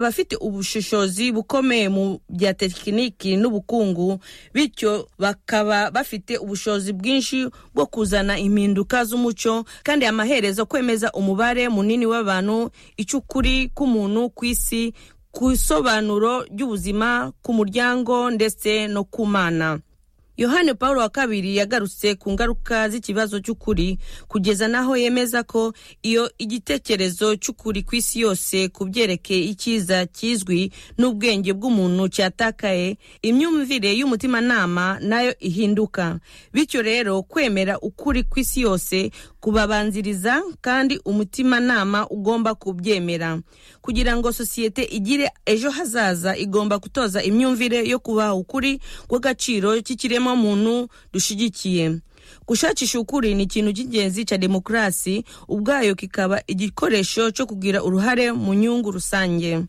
abafite ubushishozi bukomeye mu bya tekiniki n'ubukungu bityo bakaba bafite ubushobozi bwinshi bwo kuzana impinduka z'umuco kandi amaherezo kwemeza umubare munini w'abantu icyo ukuri k'umuntu ku isi ku isobanuro ry'ubuzima ku muryango ndetse no ku mana yohani paul wa kabiri yagarutse ku ngaruka z'ikibazo cy'ukuri kugeza n'aho yemeza ko iyo igitekerezo cy'ukuri ku isi yose ku byerekeye icyiza kizwi n'ubwenge bw'umuntu cyatakaye imyumvire y'umutimanama nayo ihinduka bityo rero kwemera ukuri ku isi yose kubabanziriza kandi umutimanama ugomba kubyemera kugira ngo sosiyete igire ejo hazaza igomba gutoza imyumvire yo kubaha ukuri kw'agaciro cy'ikiremwa muntu dushigikiye gushakisha ukuri ni ikintu cy'ingenzi cya demokarasi ubwayo kikaba igikoresho cyo kugira uruhare mu nyungu rusange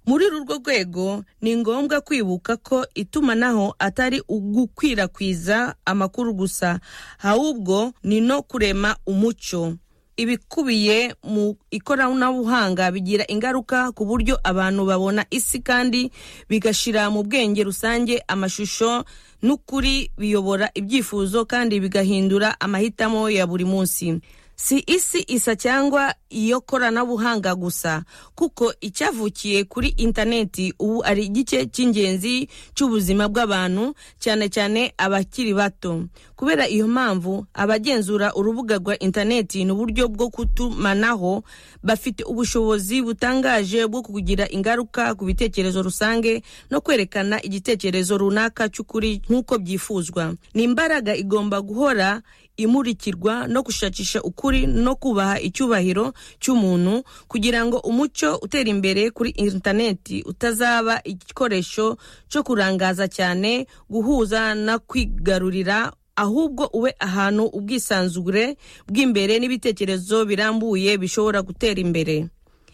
muri uru rwego ni ngombwa kwibuka ko itumanaho atari ugukwirakwiza amakuru gusa ahubwo ni no kurema umuco ibikubiye mu ikoranabuhanga bigira ingaruka ku buryo abantu babona isi kandi bigashyira mu bwenge rusange amashusho n'ukuri biyobora ibyifuzo kandi bigahindura amahitamo ya buri munsi si isi isa cyangwa iyo koranabuhanga gusa kuko icyavukiye kuri interineti ubu ari igice cy'ingenzi cy'ubuzima bw'abantu cyane cyane abakiri bato kubera iyo mpamvu abagenzura urubuga rwa interineti n'uburyo bwo kutumanaho bafite ubushobozi butangaje bwo kugira ingaruka ku bitekerezo rusange no kwerekana igitekerezo runaka cy'ukuri nk'uko byifuzwa ni imbaraga igomba guhora imurikirwa no gushakisha ukuri no kubaha icyubahiro cy'umuntu kugira ngo umuco utera imbere kuri interineti utazaba igikoresho cyo kurangaza cyane guhuza no kwigarurira ahubwo ube ahantu ubwisanzure bw'imbere n'ibitekerezo birambuye bishobora gutera imbere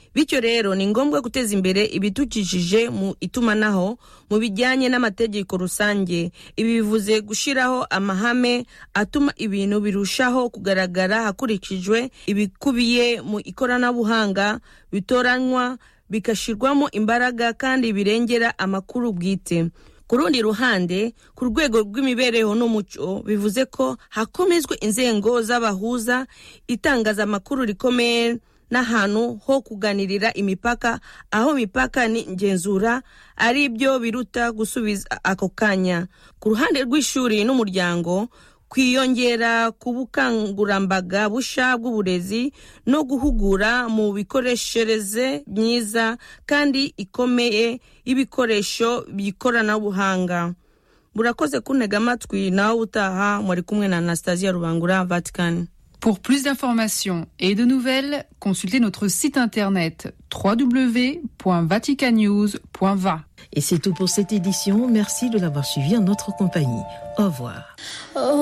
bityo rero ni ngombwa guteza imbere ibidukikije mu itumanaho mu bijyanye n'amategeko rusange ibi bivuze gushyiraho amahame atuma ibintu birushaho kugaragara hakurikijwe ibikubiye mu ikoranabuhanga bitoranywa bigashyirwamo imbaraga kandi birengera amakuru bwite ku rundi ruhande ku rwego rw'imibereho n'umuco bivuze ko hakomezwa inzego z'abahuza itangazamakuru rikomeye n'ahantu ho kuganirira imipaka aho imipaka ni ingenzura ari byo biruta gusubiza ako kanya ku ruhande rw'ishuri n'umuryango kwiyongera ku bukangurambaga busha bw'uburezi no guhugura mu bikoreshereze myiza kandi ikomeye y'ibikoresho by'ikoranabuhanga burakoze kuntega amatwi nawe utaha muri kumwe na anastasiya rubangura vatikani Pour plus d'informations et de nouvelles, consultez notre site internet www.vaticanews.va. Et c'est tout pour cette édition. Merci de l'avoir suivi en notre compagnie. Au revoir. Oh.